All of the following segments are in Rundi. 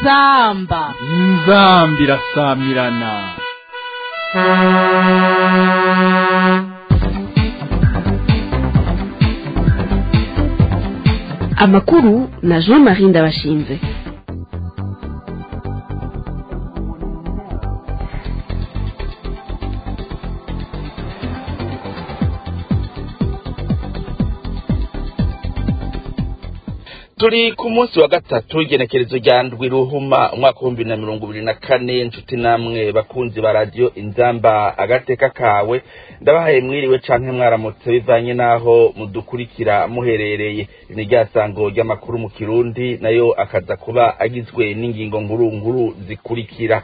inzamba inzambi irasamirana amakuru na jean marie ndabashinze turi ku munsi wa gatatu w'igenekerezo rya ndwi ruhuma umwaka w'ibihumbi na mirongo ibiri na kane inshuti namwe bakunzi ba radiyo inzamba agateka kawe ndabahaye mwiriwe canke mwaramutse bivanye n'aho mudukurikira muherereye ni rya sango ry'amakuru mu kirundi nayo akaza kuba agizwe n'ingingo nkuru nkuru zikurikira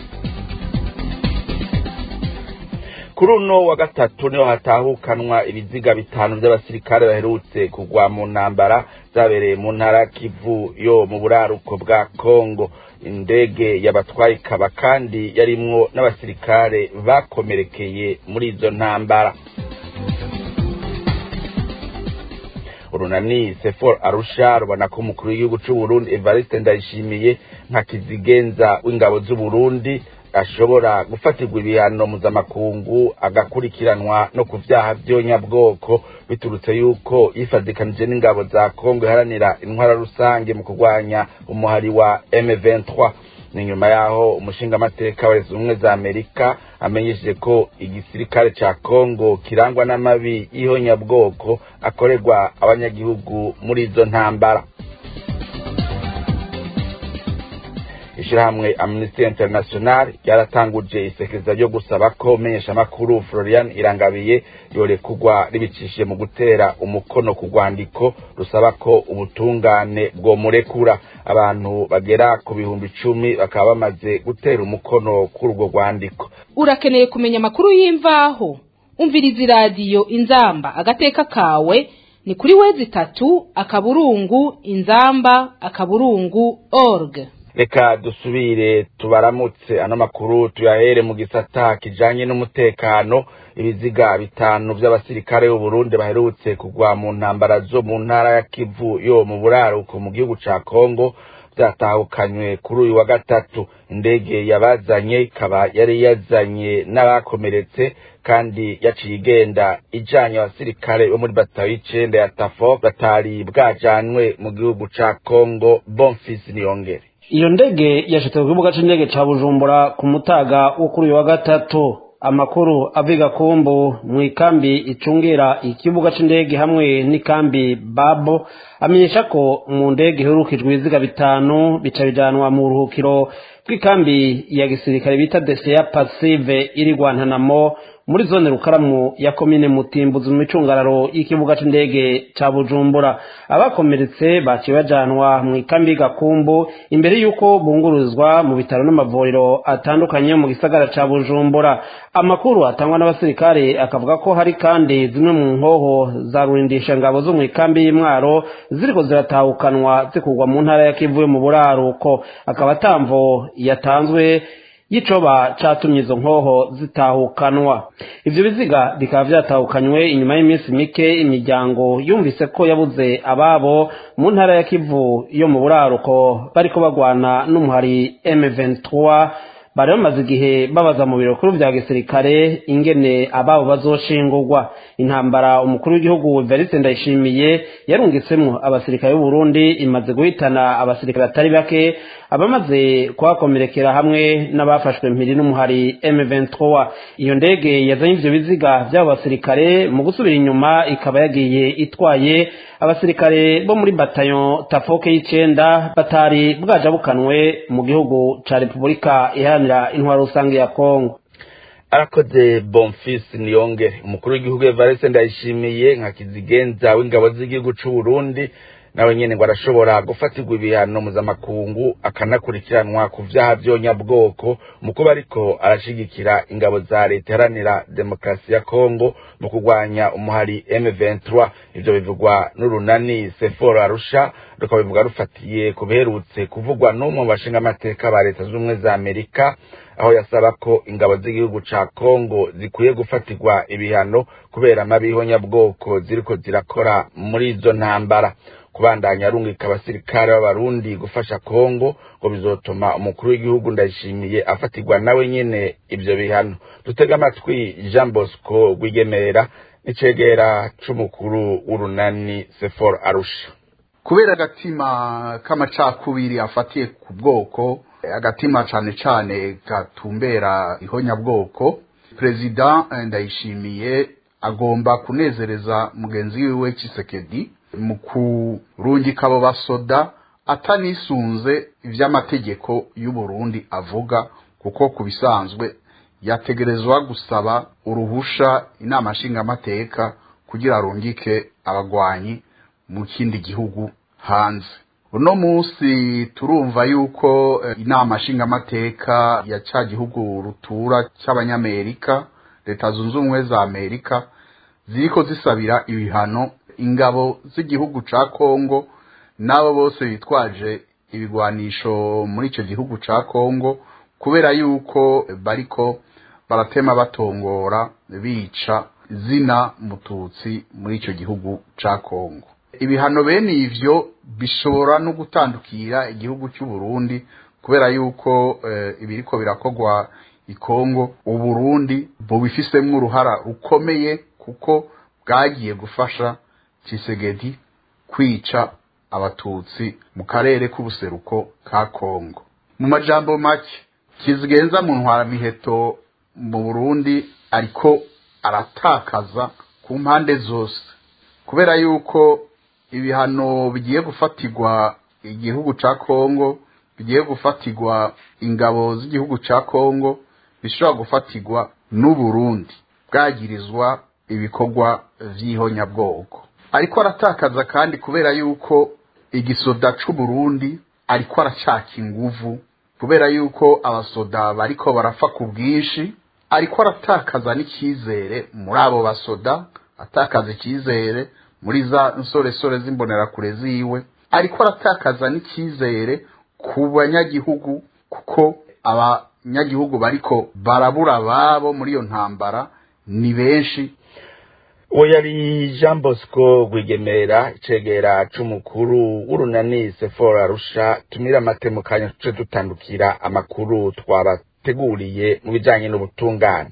kuri uno wa gatatu niho hatahukanwa ibiziga bitanu by'abasirikare baherutse kugwa mu ntambara zabereye mu ntara kivu yo mu buraruko bwa kongo indege yabatwaye ikaba kandi yarimwo n'abasirikare bakomerekeye muri izo ntambara urunani sefor arusha rubona ko umukuru w'igihugu c'uburundi evariste ndayishimiye nka kizigenza w'ingabo z'uburundi ashobora gufatirwa ibihano mpuzamakungu agakurikiranwa no ku vyaha vy'onyabwoko biturutse yuko yifadikanije n'ingabo za kongo iharanira intwara rusange mu kurwanya umuhari wa m23 ni nyuma yaho umushingamateka wa leta zunze za amerika amenyesheje ko igisirikare ca kongo kirangwa n'amabi y'ihonyabwoko akorerwa abanyagihugu muri izo ntambara ishirahamwe amnesty international ryaratanguje isekeza ryo gusaba ko menyeshamakuru florian irangabiye yorekugwa ribicishije mu gutera umukono ku rwandiko rusaba ko ubutungane bwomurekura abantu bagera ku bihumbi icumi bakaba bamaze gutera umukono kuri urwo rwandiko urakeneye kumenya amakuru y'imvaho umviriza iradiyo inzamba agateka kawe ni kuri wezi itatu akaburungu inzamba akaburungu org reka dusubire tubaramutse ano makuru tuyahere mu gisata kijanye n'umutekano ibiziga bitanu vy'abasirikare b'uburundi baherutse kugwa mu ntambara zo mu ntara ya kivu yo mu buraruko mu gihugu ca kongo vyatahukanywe kuri uyu wa gatatu indege yabazanye ikaba yari yazanye n'abakomeretse kandi yaciye igenda ijanye abasirikare bo muri batayo y'icenda ya tafo batari bwajanwe mu gihugu ca kongo bonfisi niyongere iyo ndege yashitse ku kibuga c'indege ca bujumbura ku mutaga wo kuri uyu wa gatatu amakuru aviga kumbu mu ikambi icungira ikibuga c'indege hamwe n'ikambi babo amenyesha ko mu ndege iherukijwe ibiziga bitanu bica bijanwa mu buruhukiro bw'ikambi ya gisirikare bita deseya pasive iri rwantanamo muri zone rukaramu ya komine mutimbuzi mu micungararo y'ikibuga c'indege ca bujumbura abakomeretse baciye bajanwa mu ikambi gakumbu imbere y'uko bunguruzwa mu bitaro n'amavuriro atandukanye mu gisagara ca bujumbura amakuru atangwa n'abasirikare akavuga ko hari kandi zimwe mu nkoho za rurindisha ngabo zo mu ikambi y'imwaro ziriko ziratahukanwa zikurwa mu ntara ya kivu yo mu buraruko akaba atamvo yatanzwe y'icoba catumye izo nkoho zitahukanwa ivyo biziga bikaba vyatahukanywe inyuma y'iminsi mike imiryango yumvise ko yabuze ababo mu ntara ya kivu yo mu buraruko bariko bagwana n'umuhari M23 bari bamaze igihe babaza mu biro bikuru vya gisirikare ingene ababo bazoshingurwa intambara umukuru w'igihugu Evariste Ndayishimiye yarungitsemwo abasirikare b'u Burundi imaze guhitana abasirikare atari bake abamaze kuhakomerekera hamwe n'abafashwe mpiri n'umuhari M23 iyo ndege yazanye ivyo biziga vy'abo basirikare mu gusubira inyuma ikaba yagiye itwaye abasirikare bo muri batayo tafoke y'icenda batari bwajabukanwe mu gihugu ca Repubulika iharanira intwaro rusange ya Kongo arakoze bonfisi niyongere umukuru w'igihugu evariste ndayishimiye nka kizigenza w'ingabo z'igihugu c'uburundi nawe nyene ngo arashobora gufatirwa ibihano mpuzamakungu akanakurikiranwa ku vyaha vy'onyabwoko mu kuba ariko arashigikira ingabo za leta iharanira demokarasi ya kongo mu kurwanya umuhari m23 ivyo bivugwa n'urunani seforo arusha rukabivuga rufatiye ku biherutse kuvugwa n'umwe mu bashingamateka ba leta z'ubumwe za amerika aho yasaba ko ingabo z'igihugu ca kongo zikwiye gufatirwa ibihano kubera amabi y'ihonyabwoko ziriko zirakora muri izo ntambara kubandanya arungika abasirikare b'abarundi gufasha kongo ngo bizotuma umukuru w'igihugu ndayishimiye afatirwa nawe nyene ivyo bihano dutega amatwi jean bosco rwigemera n'icegera c'umukuru w'urunani sefor arusha kubera agatima k'amacakubiri afatiye ku bwoko agatima cane cane gatumbera ihonyabwoko perezida ndayishimiye agomba kunezereza mugenzi wiwe Tshisekedi mu kurungika abo basoda atanisunze ivy'amategeko y'u Burundi avuga kuko ku bisanzwe yategerezwa gusaba uruhusha inama nshingamateka kugira arungike abagwanyi mu kindi gihugu hanze uno munsi turumva yuko inama nshingamateka ya ca gihugu rutura cy'abanyamerika leta zunze ubumwe za amerika ziriko zisabira ibihano ingabo z'igihugu ca kongo n'abo bose bitwaje ibigwanisho muri ico gihugu ca kongo kubera yuko bariko baratema batongora bica zina mututsi muri ico gihugu ca kongo ibihano bene ivyo bishobora no gutandukira igihugu cy'u Burundi kubera yuko eh, ibiriko birakogwa ikongo uburundi bubifisemwo uruhara rukomeye kuko bwagiye gufasha Tshisekedi kwica abatutsi mu karere k'ubuseruko ka Kongo mu majambo make kizigenza mu ntwaramiheto mu Burundi ariko aratakaza ku mpande zose kubera yuko ibihano bigiye gufatirwa igihugu ca Kongo bigiye gufatirwa ingabo z'igihugu ca Kongo bishobora gufatirwa n'Uburundi bwagirizwa ibikorwa vy'ihonyabwoko ariko aratakaza kandi kubera yuko igisoda c'Uburundi ariko aracaka inguvu kubera yuko abasoda bariko barapfa ku bwinshi ariko aratakaza n'icyizere muri abo basoda atakaza icyizere muri za nsoresore z'imbonerakure ziwe ariko aratakaza n'icyizere ku banyagihugu kuko abanyagihugu bariko barabura babo muri iyo ntambara ni benshi uwo yari jean bosco rwigemera icegera c'umukuru w'urunani sefora arusha tumira amate mu kanya tuce dutandukira amakuru twabateguriye mu bijanye n'ubutungane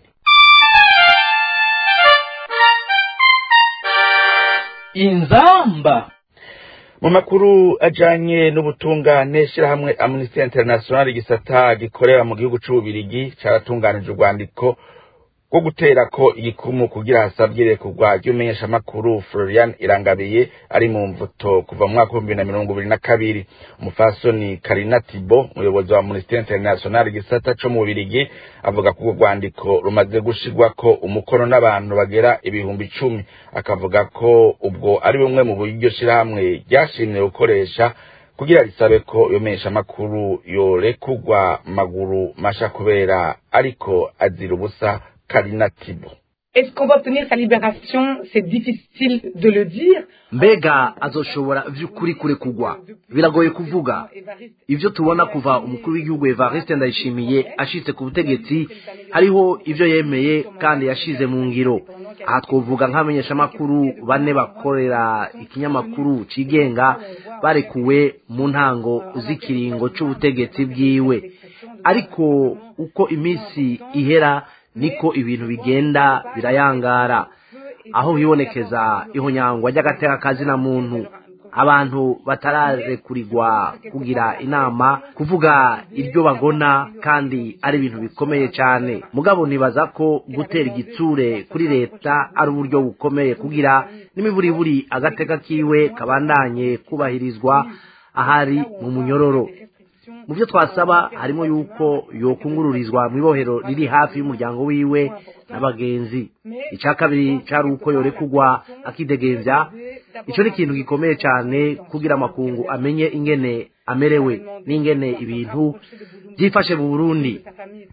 inzamba mu makuru ajanye n'ubutungane shirahamwe amnesty international igisata gikorera mu gihugu c'ububirigi caratunganije urwandiko rwo gutera ko igikumu kugira hasabwe kugwa ry'umenyeshamakuru Florian Irangabiye ari mu mvuto kuva mu mwaka w'ibihumbi na mirongo ibiri na kabiri umufasoni Karina Tibo umuyobozi wa Amnesty International igisata co mu Bubirigi avuga ko urwo rwandiko rumaze gushirwako umukono n'abantu bagera ibihumbi icumi akavuga ko ubwo ari bumwe mu buryo shirahamwe ryashimye gukoresha kugira risabe ko iyo menyeshamakuru yorekugwa maguru masha kubera ariko azira ubusa Karina Tibo. Est-ce qu'on va obtenir sa libération C'est difficile de le dire. mbega azoshobora vy'ukuri kurekugwa biragoye kuvuga ivyo tubona kuva umukuru w'igihugu evariste ndayishimiye ashitse ku butegetsi hariho ivyo yemeye kandi yashize mu ngiro aha twovuga nk'abamenyeshamakuru bane bakorera ikinyamakuru cigenga barekuwe mu ntango z'ikiringo c'ubutegetsi bwiwe ariko uko iminsi ihera niko ibintu bigenda birayangara aho hibonekeza ihonyangwa ry'agateka kazina muntu abantu batararekurigwa kugira inama kuvuga iryo bagona kandi ari ibintu bikomeye cyane mugabo nibaza ko gutera igitsure kuri leta ari uburyo bukomeye kugira n'imiburiburi agateka kiwe kabandanye kubahirizwa ahari mu munyororo mu byo twasaba harimo yuko yokungururizwa mu ibohero riri hafi y'umuryango wiwe n'abagenzi icya kabiri cyari uko yorekugwa akidegembya icyo ni ikintu gikomeye cyane kugira amakungu amenye ingene amerewe n'ingene ibintu byifashe mu burundi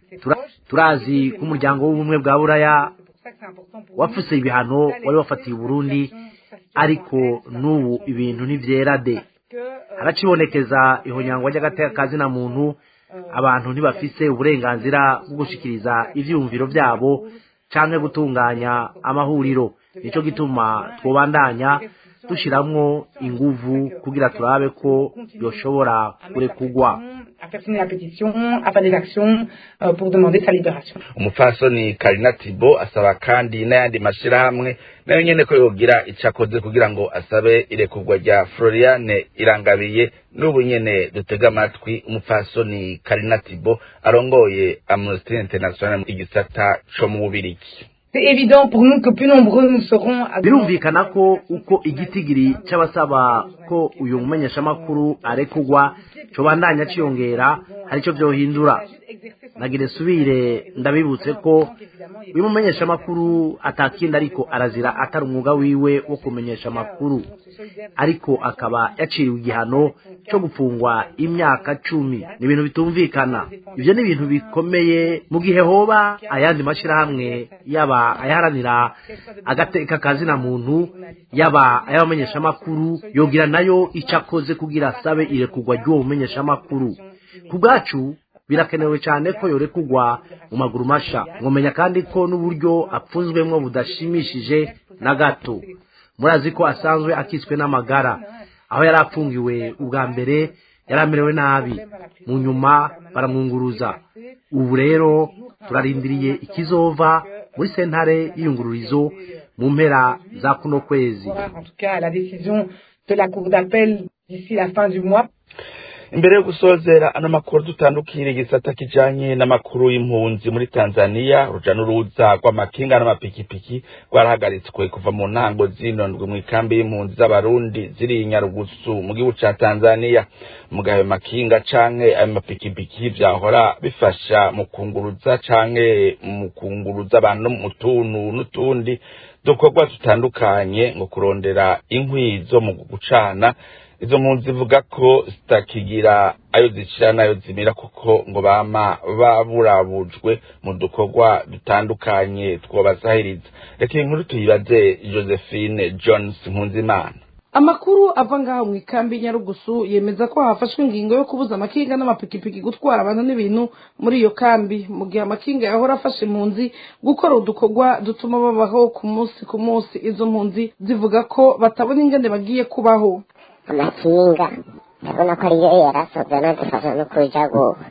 turazi ko umuryango w'ubumwe bwa buraya wapfuse ibihano wari wafatiye uburundi ariko n'ubu ibintu ntibyera de haracibonekeza ihonyangwa ry'agateka kazina muntu abantu ntibafise uburenganzira bwo gushikiriza ivyiyumviro vyabo canke gutunganya amahuriro nico gituma twobandanya dushiramwo inguvu kugira turabe ko yoshobora kurekugwa à faire signer la pétition, à faire des actions euh, pour demander sa libération. umupfasoni karina tibo asaba kandi n'ayandi mashirahamwe nayo nyene ko yogira ico akoze kugira ngo asabe irekurwa rya floriane irangabiye n'ubu nyene dutega amatwi umupfasoni karina tibo arongoye amnesty international igisata co mu bubirigi C'est évident pour nous que plus nombreux nous serons à birumvikana ko uko igitigiri cy'abasaba ko uyu mumenyeshamakuru arekugwa cobandanya ciyongera hari ico vyohindura nagire subire ndabibutse ko uyu mumenyeshamakuru atakindi ariko arazira atari umwuga wiwe wo kumenyesha amakuru ariko akaba yaciriwe igihano cyo gufungwa imyaka cumi ni ibintu bitumvikana ibyo ni ibintu bikomeye mu gihe hoba ayandi mashyirahamwe yaba ayaharanira agateka kazina muntu yaba ay'abamenyeshamakuru yogira nayo icyo akoze kugira asabe irekurwa ry'uwo mumenyeshamakuru ku bwacu birakenewe cyane ko yorekugwa mu maguru masha mwumenya kandi ko n'uburyo apfunzwemo budashimishije na gato murazi ko asanzwe akitswe n'amagara aho yari apfungiwe ubwa mbere yari amerewe nabi mu nyuma baramwunguruza ubu rero turarindiriye ikizova muri sentare y'iyungururizo mu mpera za kuno kwezi en tout cas la décision de la Cour d'appel d'ici la fin du mois. imbere yo gusozera ano makuru dutandukira igisata kijanye n'amakuru y'impunzi muri tanzania uruja n'uruza rw'amakinga n'amapikipiki rwarahagaritswe kuva mu ntango zino ndwi mu ikambi y'impunzi z'abarundi ziri i nyarugusu mu gihugu ca tanzania mugabe ayo makinga canke ayo mapikipiki vyahora bifasha mu kunguruza canke mu kunguruza abantu mu tuntu n'utundi dukorwa dutandukanye ngo kurondera inkwi zo mu gucana izo mpunzi zivuga ko zitakigira ayo zicira n'ayo zimira kuko ngo bama baburabujwe mu dukorwa dutandukanye twobazahiriza reka iyi nkuru tuyibaze josephine jones nkunzimana amakuru ava ngaho mu ikambi nyarugusu yemeza ko hafashwe ingingo yo kubuza amakinga n'amapikipiki gutwara abantu n'ibintu muri iyo kambi mu gihe amakinga yahora afashe impunzi gukora udukorwa dutuma babaho ku munsi ku munsi izo mpunzi zivuga ko batabona ingene bagiye kubaho amakinga ndabona ko ariyo yarasoze anadufasha no kuja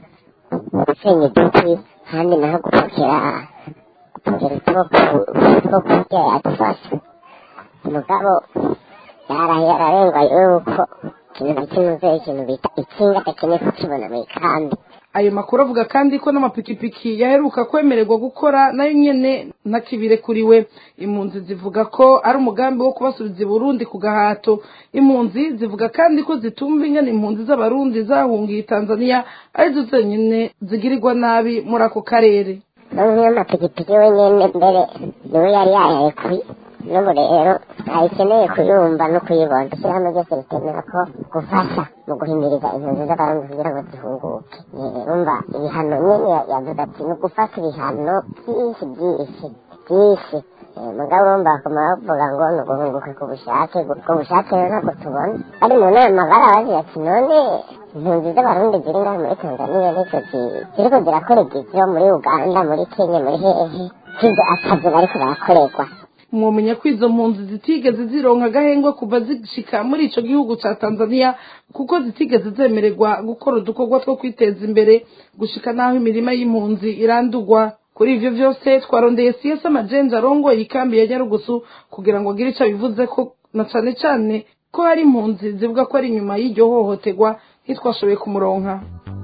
gusenya uduti kandi naho gupakira gupakira two kurya yadufasha mugabo yarahiye ararengwa yuko ikintu na kimwe uze ikintu bita ikinga adakeneye kukibona mu ikambi ayo makuru avuga kandi ko n'amapikipiki yaheruka kwemererwa gukora nayo nyene ntakibirekuriwe impunzi zivuga ko ari umugambi wo kubasubiza i burundi ku gahato impunzi zivuga kandi ko zitumva ingene impunzi z'abarundi zahungiye tanzania arizo zenyine zigirirwa nabi muri ako karere n'umwe w'amapikipiki wenyine mbere niwe yari yayarekuye n'ubu rero ntayikeneye kuyumva no kuyibona ishyirahamwe ryose ritemera ko gufasha mu guhimiriza impunzi z'abarundi kugira ngo zihunguke umva ibihano nyine yavuze ati ni ugufata ibihano byinshi byinshi byinshi mugabo urumva bakoma bavuga ngo ni uguhunguka ku bushake ubwo bushake rero ntabwo tubona ari mu nama barabazi ati none impunzi z'abarundi ziri ngaho muri tanzania nizo ziriko zirakora igivyo muri uganda muri kenya muri hehe kizo akazi bariko barakorerwa mwomenya ko izo mpunzi zitigeze zironka agahengwe kuva zishika muri ico gihugu ca tanzania kuko zitigeze zemererwa gukora udukorwa two kwiteza imbere gushika n'aho imirima y'impunzi irandurwa kuri ivyo vyose twarondeye siyasa amajenje arongoye ikambi ya nyarugusu kugira ngo agire ico abivuze ko na cane cane ko hari impunzi zivuga ko ari inyuma y'iryo hohoterwa ntitwashoboye kumuronka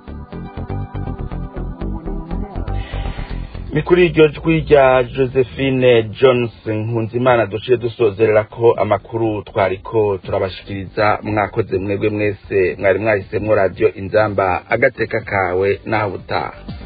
ni kuri iryo jwi rya josephine johnson nkunzimana duciye dusozerera ko amakuru twariko turabashikiriza mwakoze mwebwe mwese mwari mwahisemwo radiyo inzamba agateka kawe naho utaha